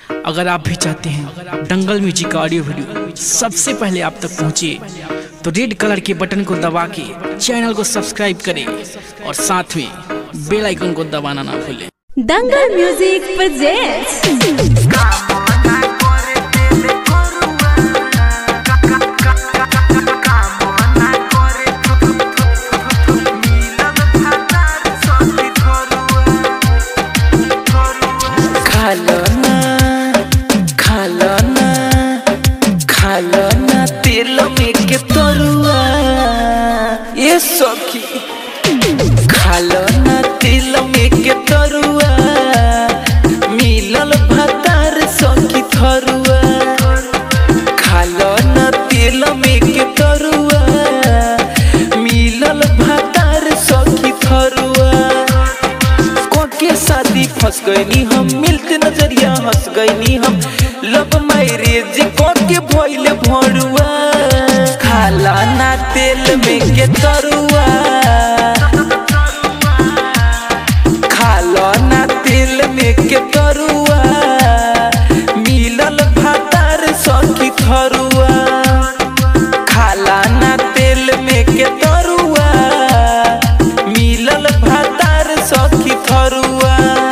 अगर आप भी चाहते हैं दंगल म्यूजिक का ऑडियो वीडियो सबसे पहले आप तक पहुंचे तो रेड कलर के बटन को दबा के चैनल को सब्सक्राइब करें और साथ में बेल आइकन को दबाना ना भूलें दंगल म्यूजिक presents खालो ना खालो ना खालो ना तेल में के तरुआ ये सखी खालो ना तेल में के तरुआ मिलल भतार सखी थरुआ खालो ना तेल में के तरुआ मिलल भतार सखी थरुआ के शादी फंस गईनी हम मिलते नजरिया हंस गईनी हम लब मैरिज के भइले भरुआ खाला ना तेल में के तरुआ खाला ना तेल में के तरुआ मिलल भातार सखी थरुआ खाला ना तेल में के तरुआ मिलल भातार सखी थरुआ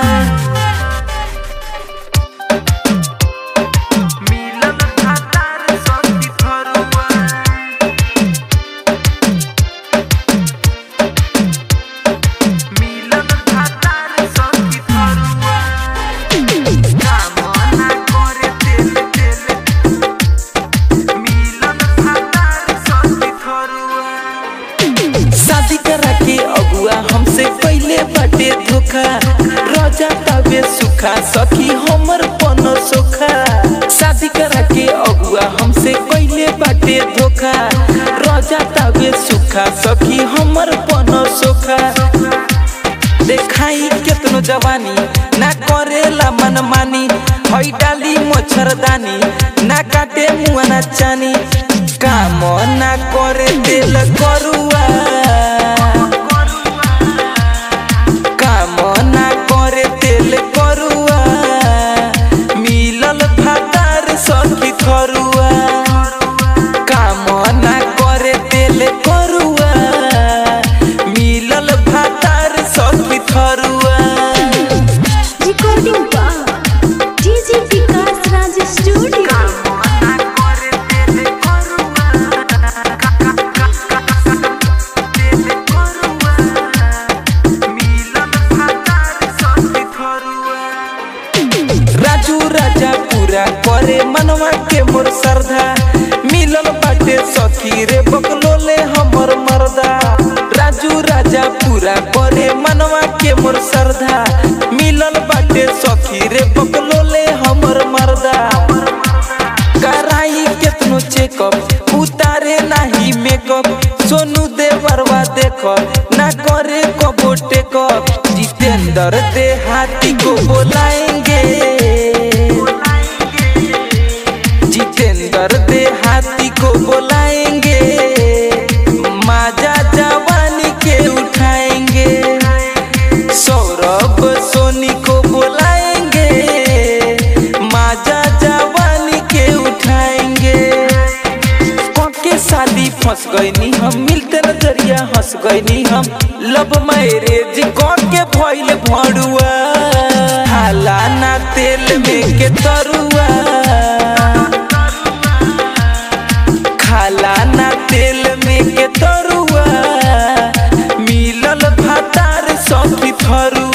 मिलल भातार सखी थरुआ मिलल भातार सखी थरुआ कामना करे तेल तेल मिलल भातार सखी थरुआ शादी करा के अगुआ हमसे पहले बाटे धोखा रजा तबे सुखा सखी हमर पनो सोखा शादी करा के अगुआ हमसे पहले बाटे धोखा रजा तबे सुखा सखी हमर पनो सोखा देखाई केतनो जवानी ना करेला मनमानी हई डाली मच्छरदानी ना काटे मुआ ना चानी काम ना करे दिल करुआ काम ना करे दिल करुआ मिलल भातार सखी थरुआ काम ना करे दिल करुआ मिलल भातार सखी थरुआ recording by DJ Vikas Raj Studio. Raju राजा पूरा करे मनवा के मोर श्रद्धा मिलल बाटे सखी रे बकलोले हमर मर्दा राजू राजा पूरा करे मनवा के मोर श्रद्धा मिलल बाटे सखी रे बकलोले हमर मर्दा कराई केतनो चेकअप उतारे नाही मेकअप सोनू देवरवा देखो ना करे कबो टेकअप जितेंद्र देहाती को बोलाएंगे जितेंद्र देहाती को बोलाएंगे माजा जवानी के उठाएंगे सौरभ सोनी को बुलाएंगे माजा जवानी के उठाएंगे के शादी फंस गईनी हम मिलते नजरिया हंस गईनी हम लब मैरिज के भइल भरुआ हाला ना तेल में के तरुआ खाला ना तेल में के तरुआ मिलल भातार सखी थरुआ